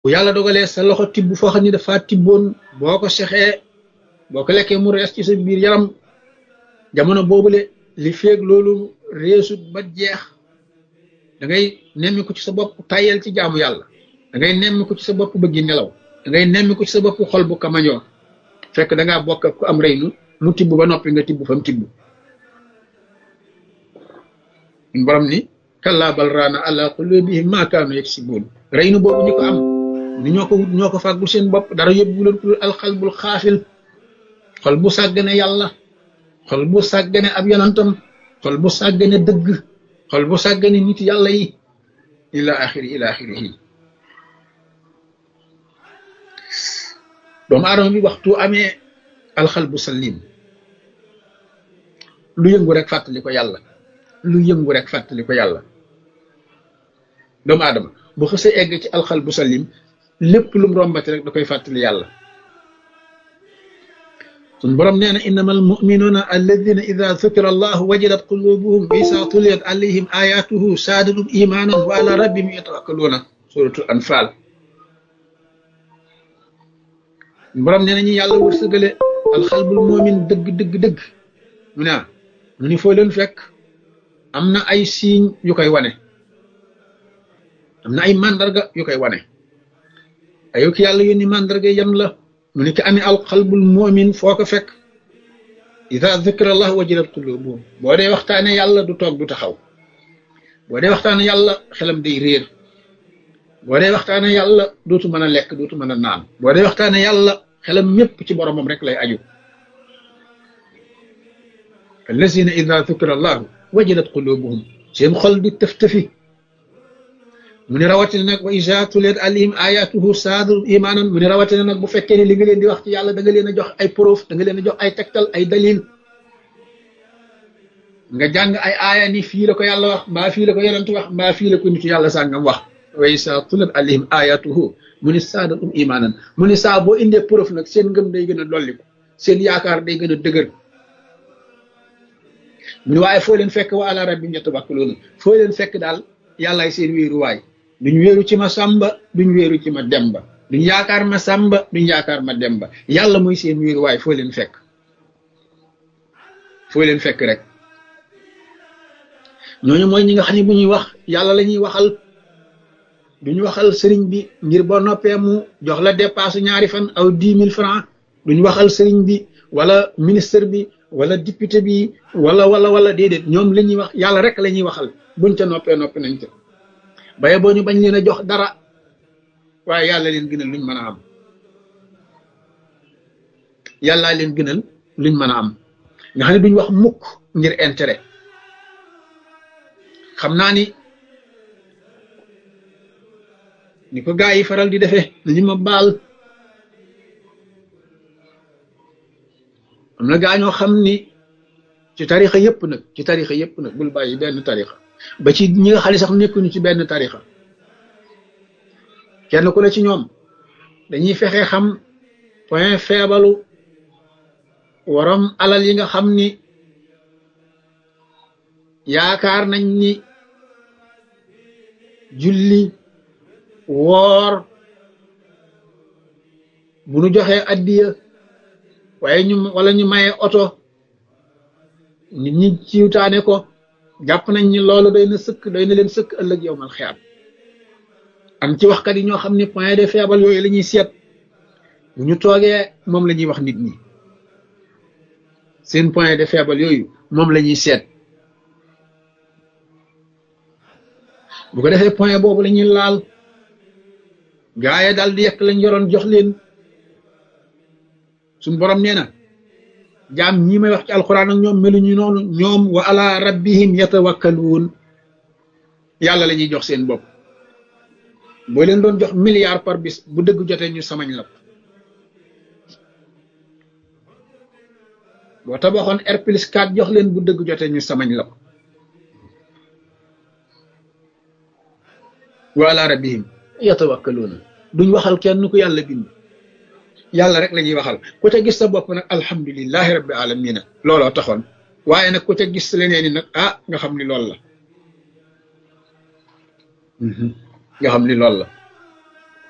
bu yàlla dogalee sa loxo tibb foo xam ni dafa tibboon boo ko sexee boo ko lekkee mu rees ci sa biir yaram jamono boobule li feeg loolu reesut ba jeex da ngay nemmi ko ci sa bopp tayel ci jaamu yàlla da ngay nemmi ko ci sa bopp bëggi nelaw da ngay nemmi ko ci sa bopp xol bu kamañoo fekk da ngaa bokk ak ku am reynu mu tibb ba noppi nga tibb fa mu tibb borom ni kallaa bal raana ala qulubihim maa kaanu yaksibuun reynu boobu ñu ko am ni ñoo ko wut ñoo ko fàggul seen bopp dara yóbbu leen ku alxalbul xaafil xol bu sàggane yàlla xol bu sàggane ab yonantam xol bu sàggane dëgg xol bu sàggane nit yàlla yi ila axiri ila axirihi doomu aadama bi waxtu amee alxal bu salim lu yëngu rek fàttali ko yàlla lu yëngu rek fàttali ko yàlla doomu aadama bu xësee egg ci alxal bu salim lépp lu mu rombati rek da koy fàttali yàlla sun borom nee na innama almuminuuna alladina ida dukira allahu wajilat qulubuhum wa isa tuliyat alayhim ayatuhu saadatum imanan wa ala rabbihim yatawakkaluuna suratul anfal borom nee na ñi yàlla wërsëgale alxalbul moomin dëgg dëgg dëgg mu ne mu ni foo leen fekk am na ay signe yu koy wane am na ay mandarga yu koy wane ayo ki yàlla yónni mandarga yan la mu ni ki amee alxalbul moomin foo ko fekk ida dukira allah wajilat qulubuhum boo dee waxtaane yàlla du toog du taxaw boo dee waxtaane yàlla xelam day réer boo dee waxtaane yàlla dootu mën a lekk dootu mën a naan boo dee waxtaane yàlla xelam mépp ci boromam rek lay aju allazina ida dukira allahu wajilat qulubuhum seen xol di tëf-tëfi mu ne rawatina nag wa isa tuliyat alayhim ayatuhu saadu imaanan mu ne rawatina nag bu fekkee ne li nga leen di wax ci yàlla da nga leen a jox ay preuve da nga leen a jox ay tegtal ay dalil nga jàng ay aaya ni fii la ko yàlla wax mbaa fii la ko yonent wax mbaa fii la ko nitu yàlla sàngam wax wa isa tuliyat alayhim ayatuhu mu ne saadatum imaanan mu ne saa boo indee preuve nag seen ngëm day gën a dolliku seen yaakaar day gën a dëgër mu ne waaye foo leen fekk wa ala rabbihim yatawakkaluun foo leen fekk daal yàllaay seen wéeruwaay duñ wéeru ci ma sàmba duñ wéeru ci ma demba duñ yaakaar ma sàmba duñ yaakaar ma demba yàlla mooy seen wéeruwaay foo leen fekk foo leen fekk rek ñooñu mooy ñi nga xam ne bu ñuy wax yàlla la ñuy waxal duñu waxal sëriñ bi ngir boo noppee mu jox la dépasse ñaari fan aw dix mille francs duñu waxal sëriñ bi wala ministre bi wala député bi wala wala wala déedéet ñoom la ñuy wax yàlla rek la ñuy waxal buñ ca noppee noppi nañ ca baye boo ñu bañ leen a jox dara waaye yàlla leen gënal luñ mën a am yàllaa leen gënal luñ mën a am nga xam ne duñ wax mukk ngir intérêt xam naa ni ni ko gaa yi faral di defee li ma baal am na gaa ñoo xam ni ci tarixa yëpp nag ci tarixa yëpp nag bul bàyyi benn tarixa ba ci ñi nga xam ne sax nekkuñu ci benn tarixa kenn ku ne ci ñoom dañuy fexe xam point faible waram alal yi nga xam ni yaakaar nañ ni julli woor bu nu joxee addiya waaye ñu wala ñu maye oto nit ñi ciwtaane ko jàpp nañ ni loolu doy na sëkk doy na leen sëkk ëllëg yow mal xiyaam am ci waxkat yi ñoo xam ne point de faible yooyu la ñuy seet bu ñu toogee moom la ñuy wax nit ñi seen point de faible yooyu moom la ñuy seet bu ko defee point boobu la ñuy laal gaaye daal di yekk lañ yoroon jox leen suñ borom nee na jaam ñi may wax ci alxuraan ak ñoom meluñu noonu ñoom wa ala rabbihim yatawakkaluun yàlla la ñuy jox seen bopp boo leen doon jox milliard par bis bu dëgg jotee ñu samañ la boo tabaxoon R plus 4 jox leen bu dëgg jotee ñu samañ la ko wa ala rabbihim yatawakkaluuna duñ waxal kenn ku yàlla bind yàlla rek la ñuy waxal ku ca gis sa bopp nag alhamdulilahi rabbi alamina looloo taxoon waaye nag ku ca gis leneen ni nag ah nga xam ni loolu la nga xam ni loolu la